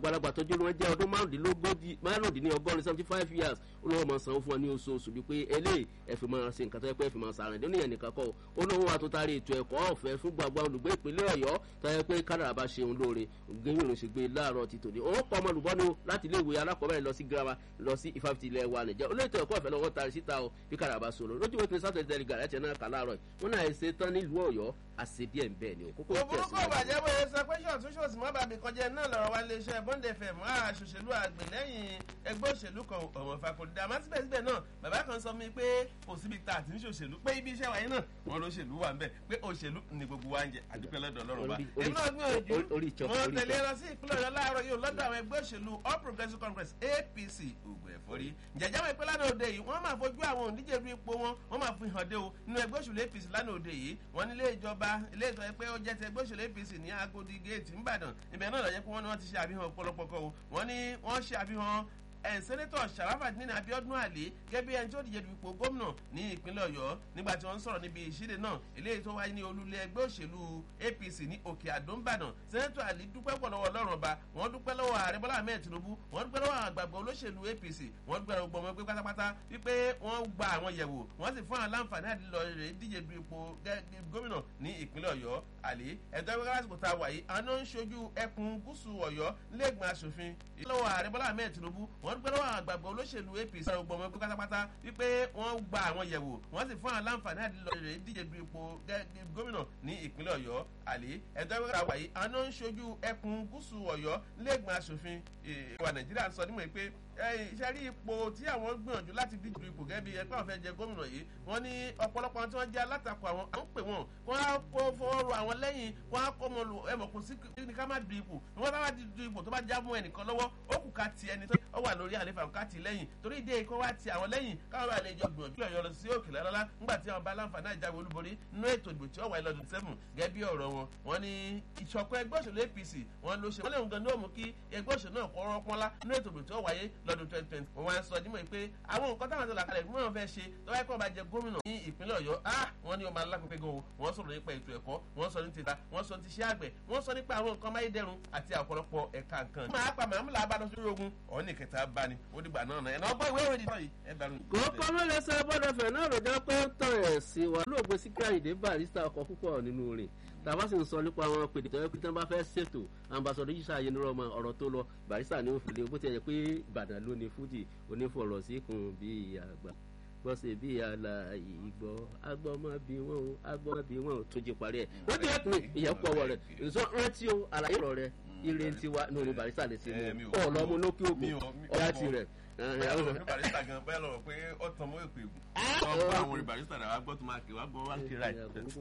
gbalagbà tọjú wọn jẹ ọdún márùndínlógójì márùndínlọ́gọ́rin seventy five years olówó máa sanwó fún ọ ní oṣooṣù wípé eléyìí ẹ fi máa ṣe nǹkan tó yẹ pé ẹ fi máa sàrìn nínú ìyẹn nìkan kọ olówó wa tó taari ètò ẹ̀kọ́ ọ̀fẹ́ fún gbàgbà olùgbé ìpínlẹ̀ Ọ̀yọ́ tó yẹ pé kádàrà bá ṣeun lóore gẹ́yìn òun ṣe gbé láàárọ̀ ti tòní òun kọ́ ọmọlùbọ́ni láti ilé ìwé alákọ̀ọ́bẹ̀rẹ̀ lọ sí girama lọ sí ìfàfitì ilẹ̀ wa nìjẹ́ olóòtú ẹ̀kọ́ ọ̀fẹ́ lọ́wọ́ taari síta o bí kádàrà bá sọ̀rọ̀ lójú wọ́n ti sátọ̀ ìtẹ́lẹ̀ gàrẹ́ tiẹ̀ náà kà láàárọ̀ wọn náà ṣe tán nílùú Ọ̀yọ́ àṣẹ díẹ̀ ń bẹ́ẹ̀ ni o kókó òbúrúkọ ìbàjẹ́ bóyá sọ pé ṣọ̀tún ṣòsì má bàbí kọjá náà lọ́rọ̀ wa lè ṣe bond fm àṣòṣèlú àgbè lẹ́yìn ẹgbẹ́ òṣèlú kan ọ̀mọ̀ fakòdì àmọ́ síbẹ̀síbẹ̀ náà bàbá kan sọ mi pé kò síbi tá àti ń ṣòṣèlú pé ibi iṣẹ́ wáyé náà wọn ló ṣèlú wà ń bẹ̀ pé òṣèlú ni gbogbo wa ń jẹ àdúpẹ́ lọ́dọ̀ ọlọ́run wa. èmi náà gbìyànjú mo tẹ̀lé lọ sí ìpínlẹ̀ ọ̀yọ́ láàárọ̀ yìí lọ́dọ̀ àwọn ẹgbẹ́ òṣèlú all progressives congress apc ògùn ẹ̀fọ́rí jẹjẹ́ wọn ìpínlẹ̀ lánàá òde yìí wọ́n máa fojú àwọn òǹdíje du ipò wọn wọ́n máa fi hàn dé o nínú ẹgbẹ́ òṣèlú apc lánàá òde yìí wọ́n nílé ìjọba ilé ìtọ́ pé ó jẹ́ ti ẹgbẹ́ òṣèlú apc ní agodi gate ńbàdàn ibẹ̀ náà lọ́jọ́ pé wọ́n ní wọ́n ti ṣe àfihàn ọ̀pọ̀lọpọ̀ kan o wọ́n ní wọ́n ṣe àfihàn sẹ́nẹ́tọ̀ Sharafadeen Abiodun Ali gẹ́gẹ́ bí ẹni tí ó díje du ipò gómìnà ní ìpínlẹ̀ Ọ̀yọ́ nígbà tí wọ́n ń sọ̀rọ̀ níbi ìṣíde náà eléyìí tó wáyé ní olúlé ẹgbẹ́ òṣèlú APC ní Òkè Àdó ńbàdàn sẹ́nẹ́tọ̀ Ali dúpẹ́ pọ̀ lọ́wọ́ Ọlọ́run ọba wọ́n dúpẹ́ lọ́wọ́ ààrẹ Bọ́lá Ahmed Tinubu wọ́n dúpẹ́ lọ́wọ́ àgbàgbọ́ olóṣèlú APC wọ́n dúpẹ́ lọ́wọ́ gbọmọ ẹgbẹ́ pátápátá wípé wọ́n gba àwọn yẹ̀wò wọ́n sì fún àwọn láǹfààní àti lọ rè díje du ipò gómìnà ní ìpínlẹ̀ Ọ̀yọ́ àlè ẹ̀tọ́ ẹgbẹ́ lásìkò tá a wà yìí àwọn ń ṣojú ẹkùn gúúsù Ọ̀yọ́ nílẹ̀gbọ̀n aṣòfin lọ́wọ́ ààrẹ Bọ́lá Ahmed Tinubu wọ́n dúpẹ́ lọ́wọ́ àgbàgbọ́ olóṣèlú APC ọgbọ̀n ọmọ ẹgbẹ́ pátápátá wípé wọ́n gba àwọn yẹ̀wò wọ́n sì fún àwọn láǹfààní àti lọ rè díje du ipò gómìnà ní ìpínlẹ̀ Ọ̀yọ́ àlè ẹ̀tọ́ ẹgbẹ́ lásìkò yìí àwọn ń ṣojú ẹkùn gúúsù Ọ̀yọ́ nílẹ̀gbọ̀n aṣòfin ìwà Nàìjíríà sọ nímọ̀ pé iṣẹ́ rí ipò tí àwọn gbìyànjú láti díje du ipò gẹ́gẹ́ bí ẹgbẹ́ àwọn fẹ́ jẹ gómìnà yìí wọ́n ní ọ̀pọ̀lọpọ̀ tí wọ́n jẹ́ alátakò àwọn àwọn pè wọ́n wọ́n á kó fọwọ́rọ̀ àwọn lẹ́yìn wọ́n á kó mọ lu ẹ̀mọ̀ kò sí ní ká má du ipò wọ́n bá wá du ipò tó bá já mọ́ ẹnìkan lọ́wọ́ ó kù ká ti ẹni tó wà lórí àlefa ká ti lẹ́yìn torí ìdí èkó wá ti àwọn lẹ́yìn káwọn bá lè jọ gbìyànjú ẹ̀yọ́ lọ sí òkè lọ́lá nígbà tí àwọn bá láǹfààní àjáwé olúborí nínú ètò ìdìbò tí ó wáyé lọ́dún sẹ́fùn gẹ́gẹ́ bí ọ̀rọ̀ wọn wọ́n ní ìṣọ̀kan ẹgbẹ́ òṣèlú APC wọ́n ló ṣe wọ́n lè ń gan ní òmù kí ẹgbẹ́ òṣèlú náà kọ́ rọ́pọ́nlá nínú ètò ìdìbò tí ó wáyé lọ́dún twenty twenty wọ́n wá ń sọ dímọ̀ pé àwọn nǹkan táwọn tó là kalẹ̀ fún wọn fẹ́ ṣe tó wáyé kó bá jẹ gómìnà ní ìpínlẹ̀ Ọ̀yọ́ ah wọ́n ní ó máa lápẹ́pẹ́ gan o wọ́n sọ̀rọ̀ nípa ètò ẹ̀kọ́ wọ́n sọ ní tìta wọ́n sọ ní tiṣẹ́ àgbẹ̀ wọ́n sọ nípa àwọn nǹkan amáyédẹrùn àti ọ̀pọ̀lọpọ̀ ẹ̀ka nǹkan. máa pa màmúlà abáná sórí ogun ọ̀hún ní kẹta bá ní ó dìgbà náà náà ẹ̀ náà bọ́ ìwé ìròyìn náà yìí ẹ̀ dànù. kókó mẹ́lẹ̀ sọ bọ́dọ̀ fẹ̀ náà rọ̀jọ́ pé ń tàn ẹ̀ sí wa lóògbé Síkírù Àyìndé Barrister ọkọ̀ púpọ̀ nínú rẹ̀ tàbá sì ń sọ nípa àwọn pèdè tó yẹ pé tí wọn bá fẹ́ ṣètò ambassadọ yíṣà yẹn nírọ ọmọ ọ̀rọ̀ tó lọ Barrister ní òfìlẹ bó ti yẹ pé Ìbàdàn ló ní fújì onífọ̀rọ̀ sí kun bí àgbà gbọ́sẹ̀ bí àlà ìgbọ́ agbọ́mọ bí wọn o agbọ́mọ bí wọn o tó jí parí ẹ̀ wọ́n ti yẹ pé ìyẹ́pọ̀ ọwọ́ rẹ̀ nsọ rántí o àlàyé ọ̀rọ̀ rẹ̀ ire ti wa ní orin Barrister lè ṣe mú ọ lọ́mú lókè òkú ọ̀yá ti rẹ̀ àwọn ọ̀rẹ́ Barrister gan bẹ́ẹ̀ lọ́wọ́ pé ó tàn mọ́ èpè wọ́n gbọ́ àwọn orin Barrister rẹ̀ wá gbọ́ tó máa kí wá gbọ́ wá kí ra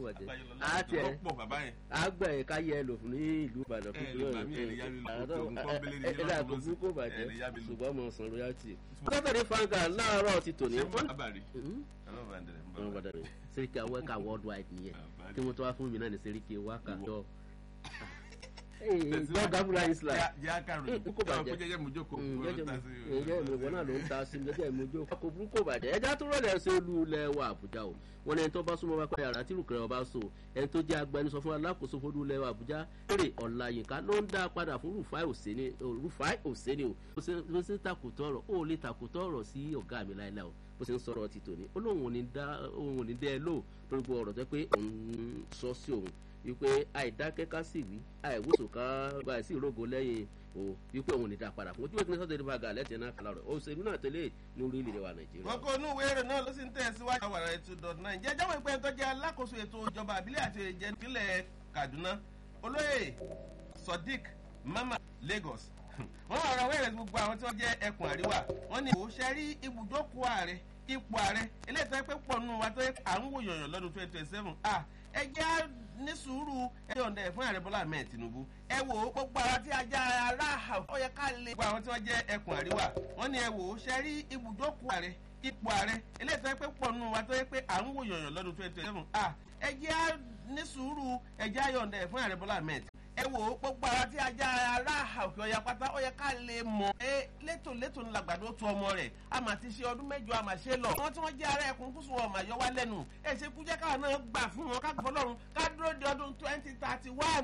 ẹ̀ pọ̀ bàbá yẹn. àgbẹ̀ yẹn ká yẹ lò fún ní ìlú Ìbàdàn ẹ lè gbà mí ẹ lè yá mi lò tó nǹkan bẹ́lẹ̀ ní ẹ lè àgbẹ̀bú kò bàjẹ́ ṣùgbọ́n mo san royalty. sátọ̀dẹ̀ fanga láàárọ̀ ti tò ní. sẹ́ríkì awẹ́ka worldwide nìyẹn kí wọ́n tó wá fún mi náà ní sẹ́ríkì wákà jọ gbọ́ gabula islam yà kàrò kó bàjẹ́ jẹjẹ mojoko jẹjẹ ìwọ náà ló ń ta sí jẹjẹ mojoko kò burú kò bàjẹ́ ẹja tó rọlẹ̀ ṣe olú ilẹ̀ wa Àbújá o wọn ní ẹni tó bá súnmọ́ bá pẹ́ yàrá tí rúkẹ̀rẹ̀ ọba so ẹni tó jẹ́ agbẹnusọ fún alákòóso fọdún ilẹ̀ wa Àbújá èrè Ọláyínká ló ń dá padà fún Rufai Òsèní Rufai Òsèní o ló ṣe takùtọ̀ ọ̀rọ̀ ó lè takùtọ̀ ọ̀rọ̀ sí ọ̀gá mi láìláì o bó ṣe ń sọ̀rọ̀ ti tòní ó lóun ò ní dẹ́ ẹ lò torí pé ọ̀rọ̀ tẹ́ pé òun sọ sí òun wípé àìdákẹ́ ká sì wí àìwòsàn ká gba ìsí ìrógo lẹ́yìn o wípé òun ní dá padà fún ojú ìpínlẹ̀ sọ́dọ̀ ìdìbò àgà lẹ́tì náà kàlà rẹ̀ òṣèlú náà tẹ́lẹ̀ ní orílẹ̀-èdè wa nàìjíríà. wọn kò nú ìwé èrè náà ló sì ń tẹ̀síwájú àwọn ará ètò dot nine jẹ́ jáwé pé tó jẹ́ alákòóso ètò ìjọba àbílẹ̀ àti ìjẹ́ ìpínlẹ̀ Kaduna olóyè Sodiq Mama Lagos wọ́n wà ra wẹ́rẹ̀ gbogbo àwọn tí wọ́n jẹ́ ẹkùn àríwá wọ́n ní òṣèré rí ibùdókòó ààrẹ ipò ààrẹ eléyìí tó yẹ pé pọ̀ nù wa tó yẹ à ń wò yọ̀yàn lọ́dún twenty twenty seven ah ẹ jẹ́ ní sùúrù ẹ yọ̀ǹda ẹ̀ fún ààrẹ Bọ́lá Ahmed Tinubu ẹ wò ó gbogbo àwọn tí ajá ará ó yẹ ká lè gbogbo àwọn tí wọ́n jẹ́ ẹkùn àríwá wọ́n ní ẹ wò ó ṣe rí ibùdókòó ààrẹ ipò ààrẹ eléyìí tó yẹ pé pọ̀ nù wa tó yẹ pé à ń wò yọ̀yàn lọ́dún twenty twenty seven ah ẹ jẹ́ ní sùúrù ẹ jẹ́ yọ̀ǹda ẹ̀ fún ààrẹ Bọ́lá Ahmed ẹ wò ó gbogbo àwọn tí ajá ará òkè ọ̀yà pátá ó yẹ ká lè mọ̀ ẹ létò létò ní làgbàdo tu ọmọ rẹ̀ a mà ti ṣe ọdún mẹ́jọ a mà ṣe lọ. àwọn tí wọ́n jẹ́ ará ẹkùn kúṣù wọn mà yọ wá lẹ́nu ẹ ṣe kú jẹ́ káwọn náà gbà fún wọn ká gbọ́ lọ́run ká dúró de ọdún twenty thirty one